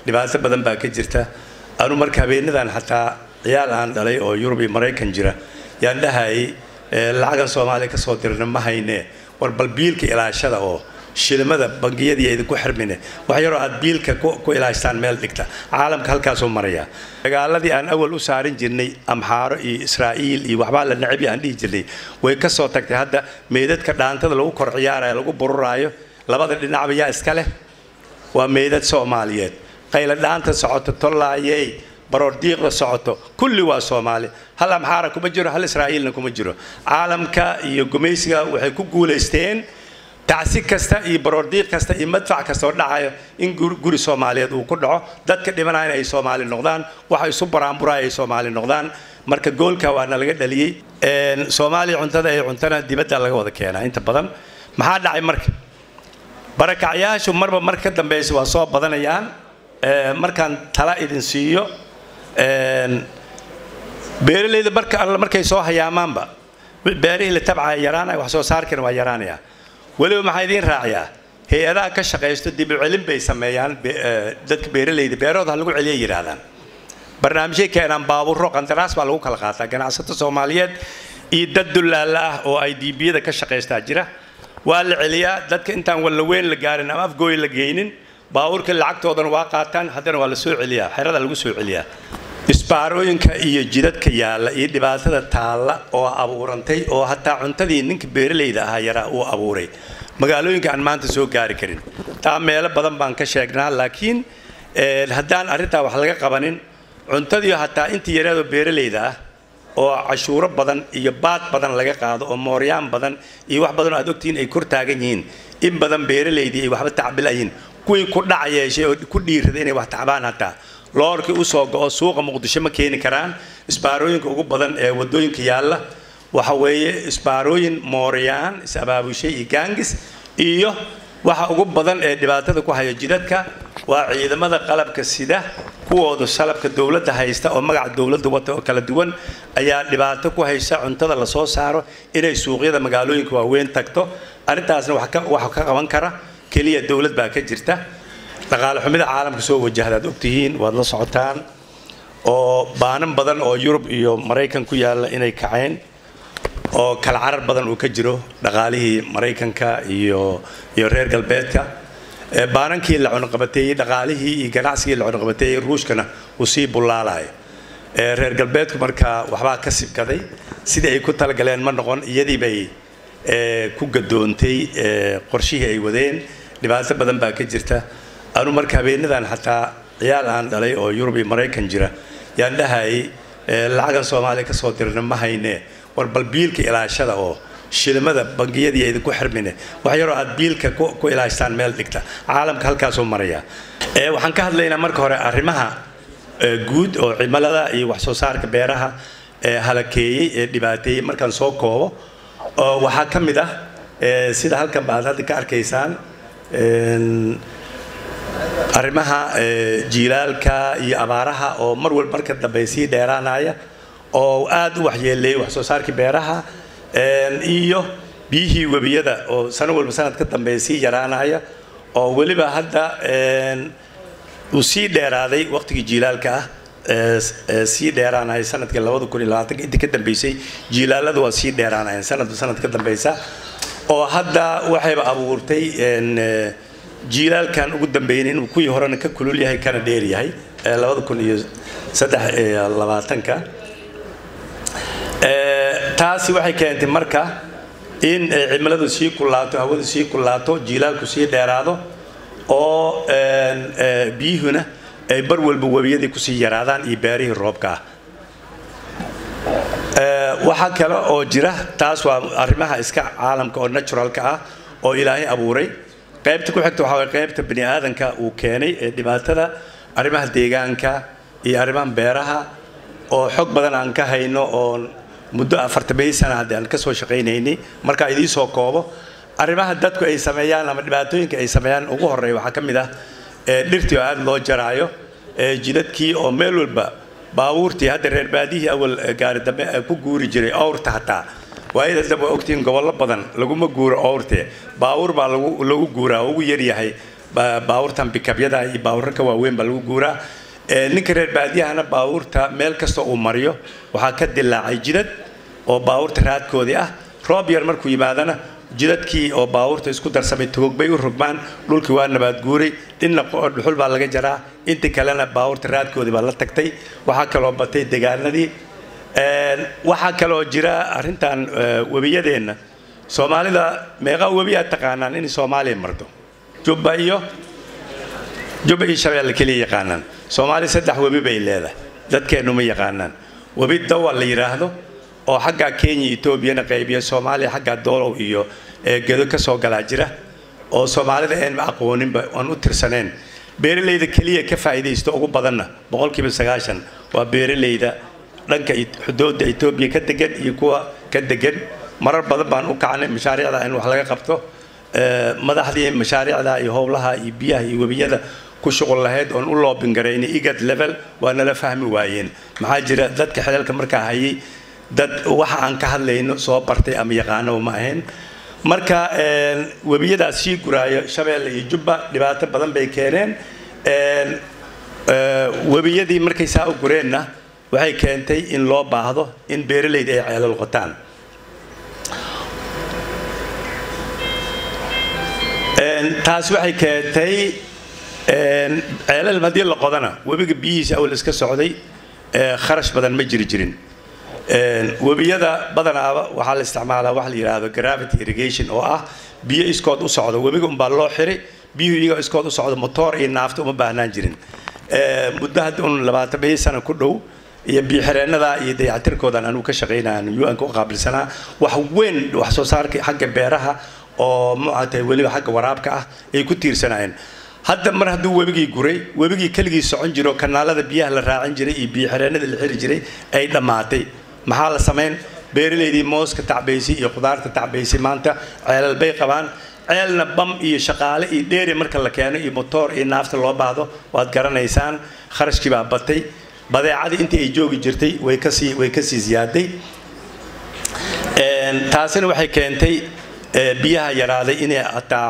dhibaato badan baa ka jirta anu marka habeenadan xataa ciyaal aan dhalay oo yurub iyo maraykan jira yaan dhahayay lacagan soomaaliya kasoo dirna ma hayne war bal biilka ilaashada oo shilimada bangiyadii idinku xirmine wax yaroo aad biilka ku ilaashtaan meel dhigta caalamka halkaasuu maraya dagaaladii aan awal u saarin jirnay amxaaro iyo israa'iil iyo waxbaa la necbi aan dhihi jirnay way ka soo tagtay hadda meydadka dhaantada lagu kor ciyaarayo lagu bururaayo labada dhinacba yaa iska leh waa meydad soomaaliyeed qayla dhaanta socoto tollaayey baroordiiqda socoto kulli waa soomaali hal amxaara kuma jiro hal israa'iilna kuma jiro caalamka iyo gumaysiga waxay ku guulaysteen tacsi kasta iyo baroordiiq kasta iyo madfac kasta oo dhacayo in guri soomaaliyeed uu ku dhaco dadka dhimanayna ay soomaali noqdaan waxa isu baraanburaya ay soomaali noqdaan marka goolka waana laga dhaliyey soomaaliya cuntada ay cuntana dibadda laga wada keenaa inta badan maxaa dhacay marka barakacyaashu marba mar ka dambeysa waa soo badanayaan markaan tala idin siiyo beeralayda marka alla markay soo hayaamaanba beerihii la tabcaya yaraanaya wax soo saarkana waa yaraanaya weliba maxaa idiin raaciyaa hay-adaha ka shaqaysto dib u celin bay sameeyaan dadka beeralayda beerahooda ha lagu celiya yidhaahdaan barnaamijyay keenaan baabuuro qandaraas baa lagu kala qaataa ganacsato soomaaliyeed iyo dad dullaala ah oo ay diibiyada ka shaqaystaa jira waa la celiyaa dadka intaan wallaweyn la gaarin ama afgooy la geynin baabuurka lacagtoodana waa qaataan haddana waa la soo celiyaa xerada lagu soo celiyaa isbaarooyinka iyo jidadka yaalla iyo dhibaatada taalla oo abuurantay oo hataa cuntadii ninka beeralayda ahaa yaraa uu abuuray magaalooyinka aan maanta soo gaari karin taa meelo badan baan ka sheegnaa laakiin haddaan arrintaa wax laga qabanin cuntadii hataa intii yareedoo beeralayda ah oo cashuuro badan iyo baad badan laga qaado oo mooryaan badan iyo wax badan oo aad ogtihiin ay kor taagan yihiin in badan beeralaydii ay waxba tacbilayiin kuwii ku dhac yeeshay oo ku dhiirada inay wax tacbaan hataa loorkii usoo go-o suuqa muqdisho ma keeni karaan isbaarooyinka ugu badan ee wadooyinka yaalla waxa weeye isbaarooyin mooryaan is-abaabushay iyo gaangis iyo waxa ugu badan ee dhibaatada ku haya jidadka waa ciidamada qalabka sida kuwooda salabka dowladda haysta oo magaca dowladda wata oo kala duwan ayaa dhibaato ku haysa cuntada lasoo saaro inay suuqyada magaalooyinka waaweyn tagto arrintaasna waxa ka qaban kara keliya dowlad baa ka jirta dhaqaale xumida caalamka soo wajahda aad ogtihiin waad la socotaan oo baanan badan oo yurub iyo maraykan ku yaalla inay kaceen oo kala carar badan uu ka jiro dhaqaalihii maraykanka iyo iyo reer galbeedka baanankii la cunaqabateeyey dhaqaalihii iyo ganacsigii la cunaqabateeyey ruushkana uu sii bullaalayo reer galbeedku markaa waxbaa ka sibkaday sidii ay ku talagaleen ma noqon iyadii bay ku gadoontay qorshihii ay wadeen dhibaato badan baa ka jirta anu marka habeenadan xataa ciyaal aan dhalay oo yurub iyo maraykan jira yaan dhahayay lacagan soomaaliya kasoo dirna ma hayne war bal biilka ilaashada oo shilimada bangiyadii idinku xirmine wax yaroo aad biilka ku ilaashtaan meel dhigta caalamka halkaasuu maraya waxaan ka hadlaynaa marka hore arrimaha guud oo cimilada iyo wax soo saarka beeraha halakeeyey ee dhibaateeyey markaan soo koobo waxaa ka mid ah sida halkan ba aad hadda ka arkaysaan arrimaha jiilaalka iyo abaaraha oo mar walba marka dambe sii dheeraanaya oo aad u waxyeeleeyay wax soo saarkii beeraha iyo biyihii webiyada oo sano walba sanad ka dambeeya sii yaraanaya oo weliba hadda uu sii dheeraaday waqtigii jiilaalka ah sii dheeraanaya sanadkii labada kun iyo labaatanka intii ka dambeysay jiilaalada waa sii dheeraanayeen sanadba sanad ka dambeysa oo hadda waxayba abuurtay jiilaalkan ugu dambeeyay inuu kuwii horena ka kulul yahay kana dheer yahay labada kun iyo saddex iyo labaatanka taasi waxay keentay marka in cimiladu sii kulaato hawadu sii kulaato jiilaalku sii dheeraado oo biyuhuna ay bar walba webiyadii kusii yaraadaan iyo beerihii roobka ah waxaa kale oo jira taas waa arrimaha iska caalamka oo naturalka ah oo ilaahay abuuray qaybta ku xigta waxaa waye qaybta bani aadanka uu keenay ee dhibaatada arrimaha deegaanka iyo arrimaha beeraha oo xog badan aan ka hayno oo muddo afartamay sana hadde aan kasoo shaqaynaynay markaa idiin soo koobo arrimaha dadku ay sameeyaan ama dhibaatooyinka ay sameeyaan ugu horreeya waxaa ka mid ah dhirtii oo aada loo jaraayo jidadkii oo meel walba baabuurtii hadda reer baadihii awal gaari dambe ku guuri jiray owrta hataa waayada dambe ogtihiin gobollo badan laguma guuro owrte baabuur baa lagu lagu guuraa ugu yaryahay baabuurtan bikabyada iyo baabuurka waaweyn baa lagu guuraa ninka reer baadiyahana baabuurta meel kasta uu mariyo waxaa ka dilaacay jidad oo baabuurta raadkoodii ah roob yar markuu yimaadana jidadkii oo baabuurta isku darsamay togog bay u rogmaan dhulkii waa nabaad guuray dhinna dhuxul baa laga jaraa inta kalena baabuurta raadkoodii baa la tagtay waxaa kaloo batay degaanadii waxaa kaloo jira arrintan webiyadeenna soomaalida meeqa webi aad taqaanaan inay soomaaliya marto jubba iyo jubba iyo shabeelle keliya yaqaanaan soomaaliya saddex webi bay leedahay dadkeennu ma yaqaanaan webi dawa la yidhaahdo oo xaggaa kenya etoobiyana qaybiya soomaaliya xaggaa doolow iyo gedo ka soo galaa jira oo soomaalida aan aqooninba aan u tirsaneen beeralayda keliya ka faa'iidaysto ugu badanna boqolkiiba sagaashan waa beeralayda dhanka xuduudda etoobiya ka degan iyo kuwa ka degan marar badan baan u kacnay mashaariicda in wax laga qabto madaxdii mashaariicda iyo howlaha iyo biyaha iyo webiyada ku shuqul lahayd oon u loobin garaynay igad level waa nala fahmi waayeen maxaa jira dadka xelalka markaa hayay dad waxa aan ka hadlayno soo bartay ama yaqaano ma ahayn marka webiyadaas sii guraayo shabeelle iyo jubba dhibaato badan bay keeneen webiyadii markay saa u gureenna waxay keentay in loo baahdo in beeralayda ay ceelal qotaan taas waxay keentay ceelal haddii la qodana webiga biyihiisa awal iska socday kharash badan ma jiri jirin webiyada badanaaba waxaa la isticmaalaa waxa la yidhaahdo gravity irrigation oo ah biyo iskood u socdo webiga unbaa loo xiray biyuhu iyagoo iskood u socdo motoor iyo naafta uma baahnaan jirin muddo hadda un labaatan biyo sano ku dhow iyo biyoxireenada iyo dayacatirkoodan anuu ka shaqaynaan un-ka u qaabilsanaa wax weyn wax soo saarka xagga beeraha oo mucatay weliba xagga waraabka ah ay ku tiirsanayeen hadda mar hadduu webigii guray webigii keligii socon jiro kanaalada biyaha la raacin jiray iyo biyoxireenada la xiri jiray ay dhammaatay maxaa la samayn beeralaydii mooska tacbaysay iyo khudaarta tacbaysay maanta ceelal bay qabaan ceelna bam iyo shaqaale iyo dheeri marka la keeno iyo motoor iyo naafta loo baahdo waad garanaysaan kharashkii baa batay badeecadii intii ay joogi jirtay way kasii way kasii ziyaaday taasina waxay keentay biyaha yaraaday inay hataa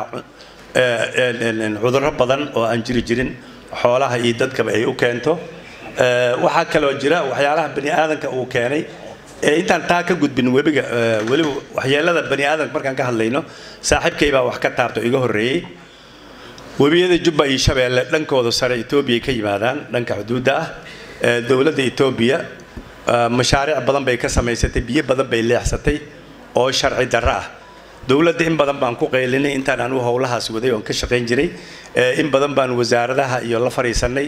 cudurro badan oo aan jiri jirin xoolaha iyo dadkaba ay u keento waxaa kaloo jira waxyaalaha bani aadanka uu keenay intaan taa ka gudbin webiga weliba waxyeelada bani aadanka markaan ka hadlayno saaxiibkay baa wax ka taabto iga horreeyey webiyada jubba iyo shabeelle dhankooda sare etoobiya ka yimaadaan dhanka xuduudda ah dowladda etoobiya mashaariic badan bay ka samaysatay biyo badan bay leexsatay oo sharci darro ah dowladda in badan baan ku qaylinay intaan anu howlahaas waday oon ka shaqayn jiray in badan baan wasaaradaha iyo la fadhiisanay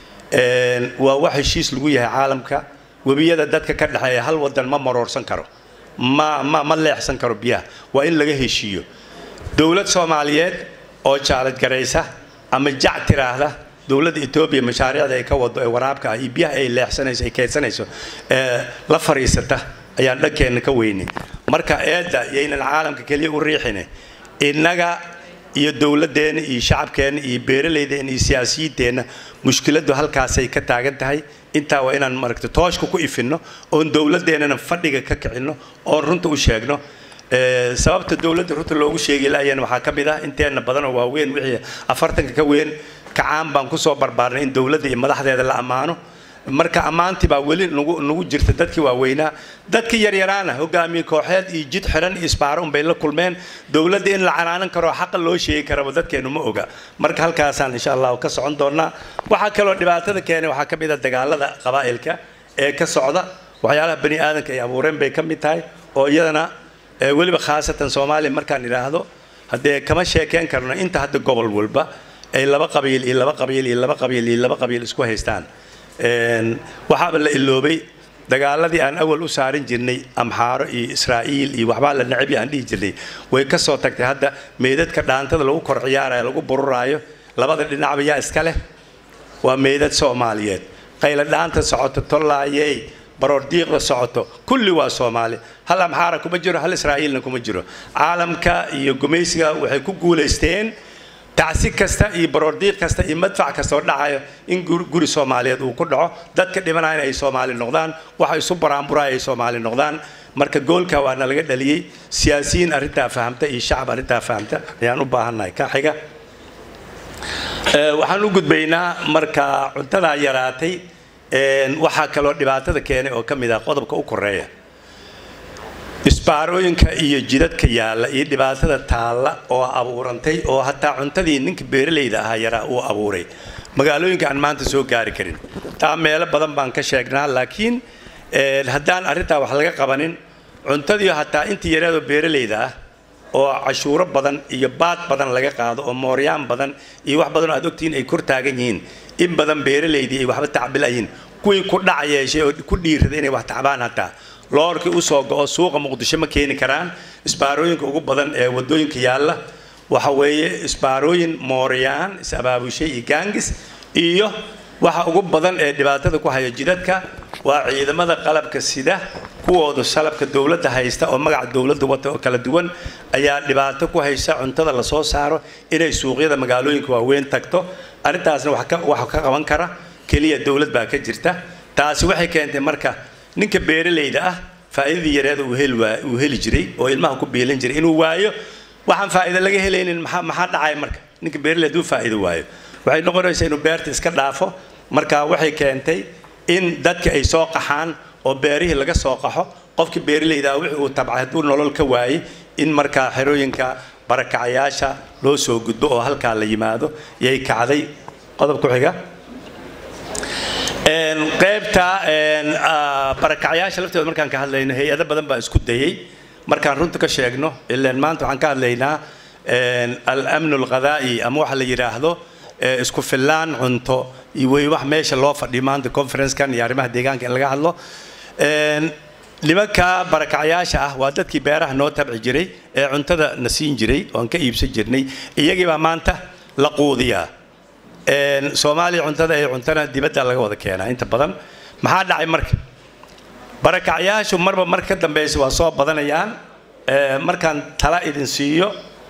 waa wax heshiis lagu yahay caalamka webiyada dadka ka dhexeeya hal wadan ma maroorsan karo ma ma ma leexsan karo biyaha waa in laga heshiiyo dowlad soomaaliyeed oo jaalad garaysa ama jac tiraahda dowladda etoobiya mashaariicda ay ka wado ee waraabka ah iyo biyaha ay leexsanayso ay keedsanayso la fadhiisata ayaan dhankeenna ka weynay marka eedda yaynan caalamka keliya u riixine innaga iyo dowladeenna iyo shacabkeenna iyo beeralaydeena iyo siyaasiyiinteenna mushkiladdu halkaasay ka taagan tahay intaa waa inaan maragta tooshka ku ifinno oon dowladeennana fadhiga ka kicinno oon runta u sheegno sababta dowladda runta loogu sheegi laayeen waxaa ka mid ah inteenna badan oo waaweyn wixii afartanka ka weyn kacaan baan kusoo barbaarnay in dowladda iyo madaxdeeda la ammaano marka ammaantii baa weli nagu nagu jirta dadkii waaweynaa dadkii yaryaraana hogaamiye kooxeed iyo jid xiran iyo isbaaro unbay la kulmeen dowladda in la canaanan karo xaqa loo sheegi karaba dadkeenu ma oga marka halkaasaan insha allahu ka socon doonaa waxaa kaloo dhibaatada keenay waxaa ka mid a dagaalada qabaa'ilka ee ka socda waxyaalaha bani aadanka ay abuureen bay ka mid tahay oo iyadana weliba khaasatan soomaaliya markaan idhaahdo haddee kama sheekeen karno inta hadda gobol walba ay laba qabiil iyo laba qabiil iyo laba qabiil iyo laba qabiil isku haystaan waxaaba la iloobay dagaaladii aan awal u saarin jirnay amxaaro iyo israa'iil iyo waxbaa la necbi aan dhihi jirnay way ka soo tagtay hadda meydadka dhaantada lagu kor ciyaarayo lagu bururaayo labada dhinacba yaa iska leh waa meydad soomaaliyeed qayla dhaanta socoto tollaayey baroor diiqda socoto kulli waa soomaali hal amxaara kuma jiro hal israa'iilna kuma jiro caalamka iyo gumaysiga waxay ku guulaysteen tacsi kasta iyo baroordiiq kasta iyo madfac kasta oo dhacayo in guri soomaaliyeed uu ku dhaco dadka dhimanayana ay soomaali noqdaan waxa isu baraanburaya ay soomaali noqdaan marka goolka waana laga dhaliyey siyaasiyiin arrintaa fahamta iyo shacab arrintaa fahamta ayaan u baahannahay ka xiga waxaan u gudbaynaa marka cuntadaa yaraatay waxaa kaloo dhibaatada keenay oo ka mid ah qodobka u koreeya isbaarooyinka iyo jidadka yaalla iyo dhibaatada taalla oo abuurantay oo hataa cuntadii ninka beeralayda ahaa yaraa uu abuuray magaalooyinka aan maanta soo gaari karin taa meelo badan baan ka sheegnaa laakiin haddaan arrintaa wax laga qabanin cuntadii hataa intii yaraadoo beeralayda ah oo cashuuro badan iyo baad badan laga qaado oo mooryaan badan iyo wax badan oo aad ogtihiin ay kor taagan yihiin in badan beeralaydii ay waxba tacbilayiin kuwii ku dhac yeeshay oo ku dhiirada inay wax tacbaan hataa loorkii usoo go-o suuqa muqdisho ma keeni karaan isbaarooyinka ugu badan ee wadooyinka yaalla waxa weeye isbaarooyin mooryaan is-abaabushay iyo gaangis iyo waxa ugu badan ee dhibaatada ku haya jidadka waa ciidamada qalabka sida kuwooda salabka dowladda haysta oo magaca dowladda wata oo kala duwan ayaa dhibaato ku haysa cuntada lasoo saaro inay suuqyada magaalooyinka waaweyn tagto arrintaasna waxa ka qaban kara keliya dowlad baa ka jirta taasi waxay keentay marka ninka beeralayda ah faa'iidadii yareeda uu heli jiray oo ilmaha ku biilan jiray inuu waayo waxaan faa'iido laga helaynin maxaa dhacaya marka ninka beeralayda uu faa'iido waayo waxay noqonaysaa inuu beerta iska dhaafo marka waxay keentay in dadka ay soo qaxaan oo beerihii laga soo qaxo qofka beeralayda ah wixii uu tabcay hadduu nolol ka waayey in markaa xerooyinka barakacayaasha loo soo gudbo oo halkaa la yimaado yay kacday qodob ku xiga qaybta barakacyaasha laftooda markaan ka hadlayno hay-ado badan baa isku dayay markaan runta ka sheegno ilaan maanta waxaan ka hadlaynaa al-amnu alqadaa'i ama waxa la yidhaahdo isku fillaan cunto wey wax meesha loo fadhiyo maanta conferencekan iyo arrimaha deegaanka in laga hadlo nimanka barakacyaasha ah waa dadkii beeraha noo tabci jiray ee cuntada na siin jiray oan ka iibsan jirnay iyagii baa maanta la quudiyaa soomaaliya cuntada ee cuntana dibadda laga wada keenaa inta badan maxaa dhacay marka barakacyaashu marba mar ka dambeysa waa soo badanayaan markaan tala idin siiyo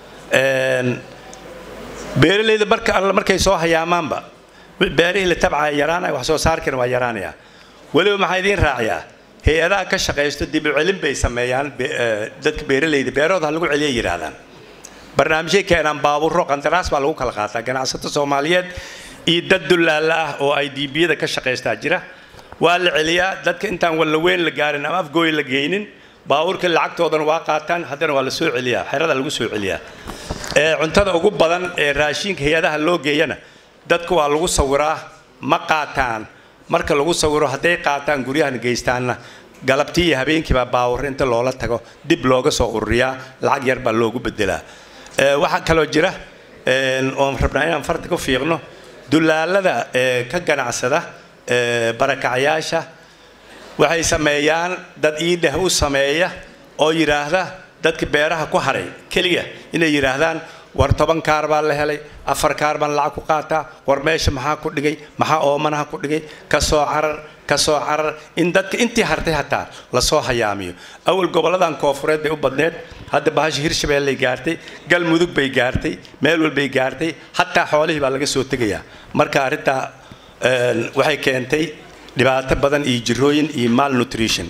beeralayda marka alla markay soo hayaamaanba beerihii la tabcaya yaraanaya wax soo saarkana waa yaraanaya weliba maxaa idiin raaciyaa hay-adaha ka shaqaysto dib u celin bay sameeyaan dadka beeralayda beerahooda ha lagu celiya yidhaahdaan barnaamijyay keenaan baabuuro qandaraas baa lagu kala qaataa ganacsato soomaaliyeed iyo dad dullaalla ah oo ay diibiyada ka shaqaystaa jira waa la celiyaa dadka intaan wallaweyn la gaarin ama afgooy la geynin baabuurka lacagtoodana waa qaataan haddana waa la soo celiyaa xerada lagu soo celiyaa cuntada ugu badan ee raashinka hay-adaha loo geeyana dadku waa lagu sawiraa ma qaataan marka lagu sawiro hadday qaataan guryahan geystaanna galabtii iyo habeenkiibaa baawur inta loola tago dib looga soo ururiyaa lacag yar baa loogu bedelaa waxaa kaloo jira oon rabnaa inaan farta ku fiiqno dulaalada ka ganacsada barakacyaasha waxay sameeyaan dad iidheh u sameeya oo yidhaahda dadka beeraha ku haray keliya inay yidhaahdaan war toban kaar baa la helay afar kaar baan lacag ku qaataa war meesha maxaa ku dhigay maxaa oomanaha ku dhigay kasoo carar kasoo carar in dadka intii hartay hataa lasoo hayaamiyo awal goboladan koofureed bay u badneed hadda bahasha hirshabeelley gaartay galmudug bay gaartay meel walbay gaartay hataa xoolihii baa laga soo tegayaa marka arrintaa waxay keentay dhibaato badan iyo jirooyin iyo malnutrition